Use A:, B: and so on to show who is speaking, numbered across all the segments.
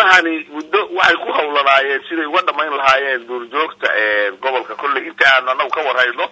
A: arrimahani muddo waxay ku hawlanaayeen siday uga dhamayn lahaayeen duurjoogta gobolka kolley inta aanu anagu ka warhayno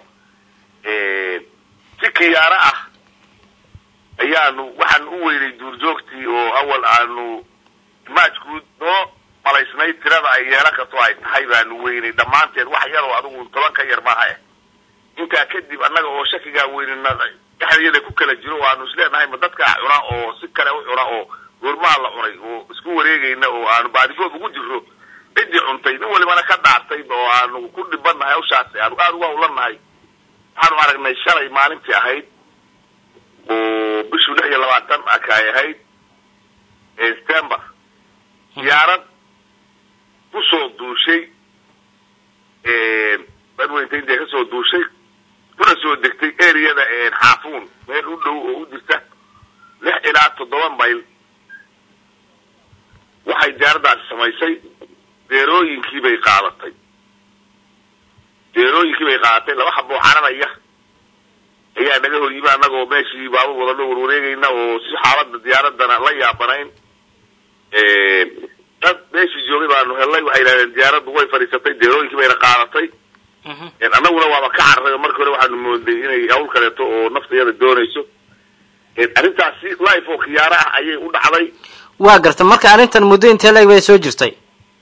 A: si kiyaaro ah ayaanu waxaanu u weynay duurjoogtii oo awal aanu maajguud noo malaysnayd tirada ay yeelan karto ay tahay baanu weynay dhammaanteed wax yar oo adigu toban ka yar maaha eh intaa kadib annaga oo shakigaa weynina dhexdayada ku kala jiro oo aanu isleenahay ma dadkaa cuna oo si kale u cuna oo goormaha la cunay oo isku wareegayna oo aanu baadigoob ugu jirro ciddii cuntay nin walibana ka dhaartay oo aanu ku dhibannahay hawshaasi aanu aada uga hawlanahay waxaanu aragnay shalay maalintii ahayd oo bishuu lix iyo labaatan aka ay ahayd september diyaarad kusoo duushay badweynta india kasoo duushay kuna soo degtay areada xaafuun meel u dhow oo u jirta lix ilaa toddoba mayl waxay diyaaraddaasi samaysay deerooyinkii bay qaadatay deerooyinkii bay qaadatay laba haboo cararaya ayaa naga hor yimi annagoo meeshii baabur wadano warwareegayna oo si xaalada diyaaradana la yaabanayn dad meeshii joogay baanu hellay waxay yidhahdeen diyaaraddu way fadhiisatay deerooyinkii bayna qaadatay annaguna waaba ka carray oo markii hore waxaanu mooday inay hawl kaleeto oo naftayada doonayso arrintaasi life oo khiyaaro ah ayay u dhacday
B: waa garta marka arrintan muddo intee leeg bay soo jirtay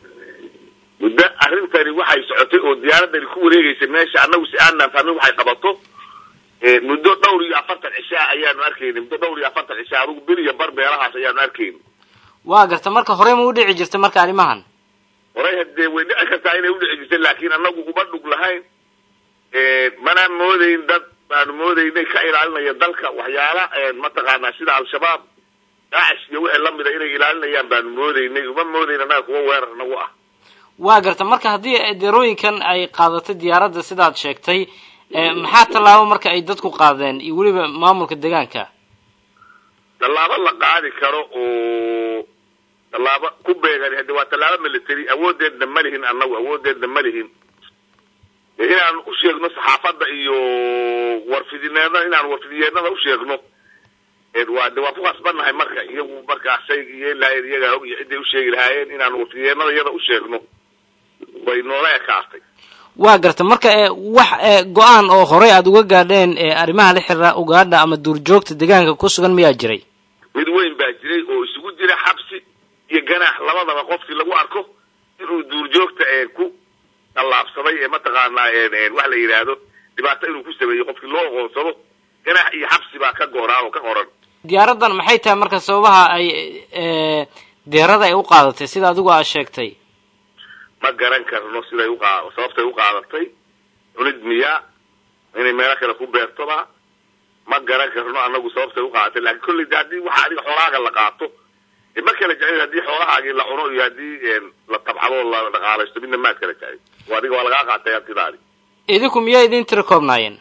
A: muddo arrintani waxay socotay oo diyaaradani ku wareegaysay meesha annagu si aanan fahmin waxay qabato muddo dhowr iyo afartan cishaa ayaanu arkayni muddo dhowr iyo afartan cishaa adugu bil iyo bar meelahaas ayaanu arkayni
B: waa garta marka horey ma u dhici jirta marka arrimahan
A: horay hadee way dhici kartaa inay udhici jirtay laakiin annagu uma dhug lahayn mana moodayn dad baanu moodaynay ka ilaalinaya dalka waxyaala mataqaanaa sida al-shabaab daacish iyo wixii lamida inay ilaalinayaan baanu moodaynay uma moodayn annaga kuwa weerar nagu ah
B: waa garta marka haddii deerooyinkan ay qaadatay diyaaradda sidaad sheegtay maxaa tallaabo marka ay dadku qaadeen iyo weliba maamulka deegaanka
A: tallaabo la qaadi karo oo tallaabo ku beegan hade waa tallaabo military awoodeedna ma lihin annagu awoodeedna ma lihin inaanu u sheegno saxaafadda iyo warfidineedna inaanu warfidiyeenada u sheegno waa de waa ku khasbannahay marka iyagu markaa shayga yeeli lahayen iyagaa og iyo cidday u sheegi lahaayeen inaanu warfidiyeenada iyada u sheegno way noola ekaatay
B: waa garta marka wax go-aan oo horey aada uga gaadheen arrimaha la xiriira ugaadha ama duurjoogta deegaanka ku sugan miyaa jiray
A: mid weyn baa jiray oo isugu jira xabsi iyo ganaax labadaba qofkii lagu arko inuu duurjoogta ku tallaabsaday ee mataqaanaa wax la yidhaahdo dhibaato inuu ku sameeyo qofkii loo oqoonsado ganaax iyo xabsi baa ka gooraan oo ka qoran
B: diyaaraddan maxay tahay marka sababaha ay deerada ay u qaadatay sida adigu aad sheegtay
A: ma garan karno siday uqa sababtay u qaadatay cunid miyaa inay meelo kale ku beertoba ma garan karno annagu sababtay u qaadatay lakin kolley de haddii waxa adiga xoolahaaga la qaato ma kala jeclin haddii xoolahaagii la cuno iyo haddii la tabcado la dhaqaalaysto midna maad kala jeclin o adiga waa lagaa qaatay hantidaadi
B: idinku miyaa idin tira koobnaayeen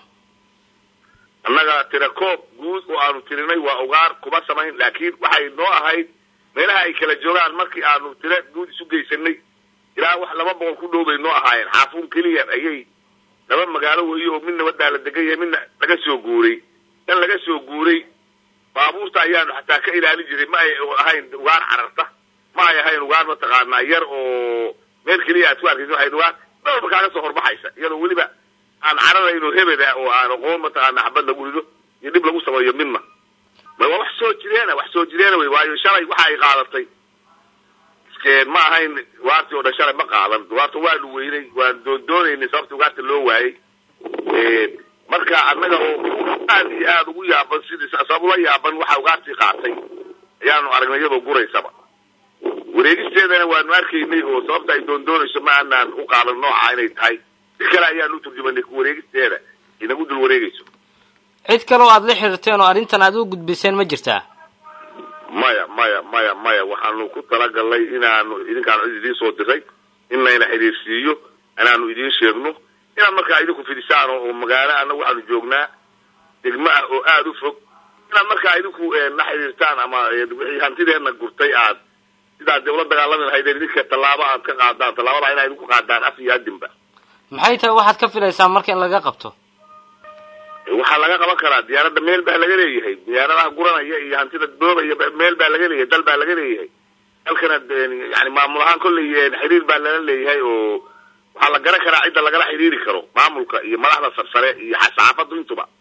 A: annaga tira koob guud oo aanu tirinay waa ugaar kuma samayn laakiin waxay noo ahayd meelaha ay kala joogaan markii aanu tira guud isu geysanay ilaa wax laba boqol ku dhow bay noo ahaayeen xaafuun keliya ayay laba magaalo weeye oo midna wadaa la degan yahay midna laga soo guuray dan laga soo guuray baabuurta ayaanu xataa ka ilaalin jiray ma ay ahayn ugaar cararta ma ay ahayn ugaar mataqaanaa yar oo meel keliya aad ku arkaysa waxay ugaar dhowrba kaaga soo horbaxaysa iyadoo weliba aan cararayno hebeda oo aan aqoon mataqaana xabad lagu rido iyo dhib lagu sameeyo midna ma waa wax soo jireena wax soo jireena wey waayo shalay waxa ay qaadatay ma ahayn ugaartii oo dhan shalay ma qaadan ugaarta waanu weynay waan doondoonaynay sababta ugaarta loo waayey marka annaga oo aad iyo aada ugu yaaban sidii sabab ula yaaban waxa ugaartii qaatay ayaanu aragnay iyadoo guraysaba wareegisteedana waanu arkaynay oo sababta ay doondoonayso ma aanaan u qaadan nooca inay tahay si kale ayaanu uturjumanay ku wareegisteeda inagu dul wareegayso
B: cid kale oo aada la xiriirteen oo arrintan aada u gudbiseen ma jirtaa
A: maya maya maya maya waxaanu ku talagalnay inaanu idinkaanu cid idiin soo diray in layna xidhiirsiiyo inaanu idiin sheegno inaad markaa idinku fidisaan oo magaalo annagu waxaanu joognaa degmo ah oo aada u fog inaad markaa idinku na xidhiirtaan ama wixii hantideenna gurtay aad sidaad dee ula dagaalami lahaydeen idinka tallaabo aad ka qaadaan tallaabada inaa idinku qaadaan af iyo adinba
B: maxay tahay waxaad ka filaysaa marka in laga qabto
A: waxaa laga qaban karaa diyaaradda meel baa laga leeyahay diyaaradaha guranaya iyo hantida boobaya meel baa laga leeyahay dal baa laga leeyahay dalkana yani maamul ahaan kolley xiriir baa lala leeyahay oo waxaa la garan karaa cidda lagala xiriiri karo maamulka iyo madaxda sarsare iyo saxaafaddu intuba